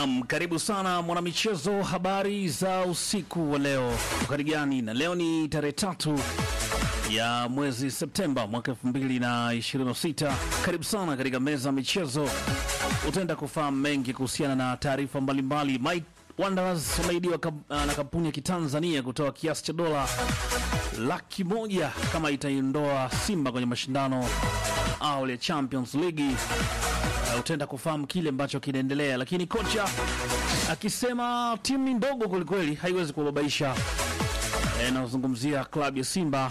Naam, karibu sana mwanamichezo, habari za usiku wa leo ukari gani? Na leo ni tarehe tatu ya mwezi Septemba mwaka 2026. Karibu sana katika meza ya michezo, utaenda kufahamu mengi kuhusiana na taarifa mbalimbali. Mike Wanderers wameidiwa kab- na kampuni ya kitanzania kutoa kiasi cha dola laki moja kama itaiondoa Simba kwenye mashindano au ya Champions League. Uh, utaenda kufahamu kile ambacho kinaendelea, lakini kocha akisema timu ni ndogo kwelikweli, haiwezi kubabaisha. E, nazungumzia klabu ya Simba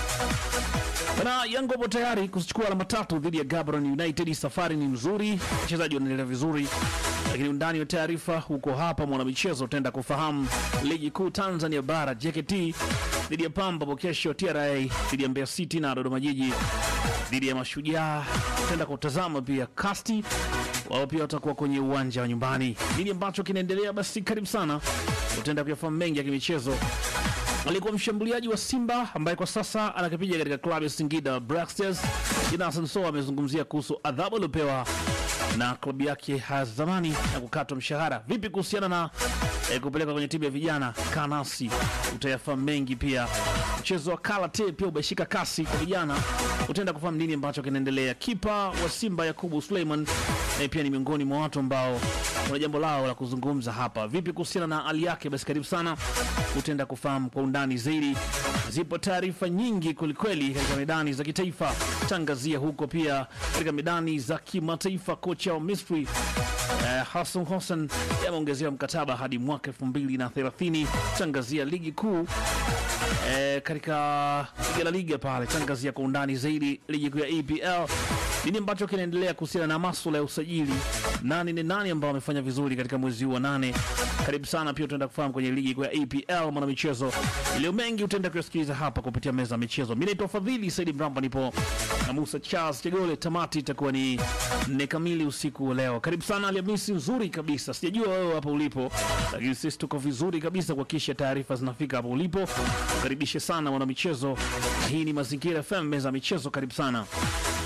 na Yanga wapo tayari kuchukua alama tatu dhidi ya Gaborone United. Safari ni nzuri, wachezaji wanaendelea vizuri, lakini undani wa taarifa huko hapa mwanamichezo utaenda kufahamu ligi kuu Tanzania bara JKT dhidi ya Pamba hapo kesho, TRA dhidi ya Mbeya City na Dodoma Jiji dhidi ya Mashujaa. Utaenda kutazama pia Kasti wao pia watakuwa kwenye uwanja wa nyumbani. Nini ambacho kinaendelea? Basi karibu sana, utaenda kuyafahamu mengi ya kimichezo alikuwa mshambuliaji wa Simba ambaye kwa sasa anakipiga katika klabu ya Singida Black Stars. Jonathan Soa amezungumzia kuhusu adhabu aliopewa na klabu yake ya zamani na kukatwa mshahara. Vipi kuhusiana na eh, kupelekwa kwenye timu ya vijana Kanasi? Utayafahamu mengi pia. Mchezo wa karate pia umeshika kasi kwa vijana, utaenda kufahamu nini ambacho kinaendelea. Kipa wa Simba Yakubu Suleiman eh, pia ni miongoni mwa watu ambao kuna jambo lao la kuzungumza hapa. Vipi kuhusiana na hali yake? Basi karibu sana, utaenda kufahamu kwa undani zaidi. Zipo taarifa nyingi kwelikweli katika medani za kitaifa, tangazia huko pia katika medani za kimataifa. Kocha wa Misri eh, Hassan Hossein yameongezewa mkataba hadi mwaka 2030. Tangazia ligi kuu eh, katika ligi la liga pale, tangazia kwa undani zaidi ligi kuu ya EPL nini ambacho kinaendelea kuhusiana na masuala ya usajili, nani ni nani ambao wamefanya vizuri katika mwezi huu wa nane. Karibu sana, pia utaenda kufahamu kwenye ligi kuu ya EPL mwana michezo iliyo mengi, utaenda kuyasikiliza hapa kupitia meza ya michezo. Mimi naitwa Fadhili Saidi Mramba, nipo na Musa Charles Chegole. Tamati itakuwa ni nne kamili usiku wa leo. Karibu sana, Alhamisi nzuri kabisa. Sijajua wewe hapa ulipo, lakini sisi tuko vizuri kabisa kuhakikisha taarifa zinafika hapo ulipo. Karibishe sana mwana michezo, hii ni Mazingira FM, meza ya michezo. Karibu sana.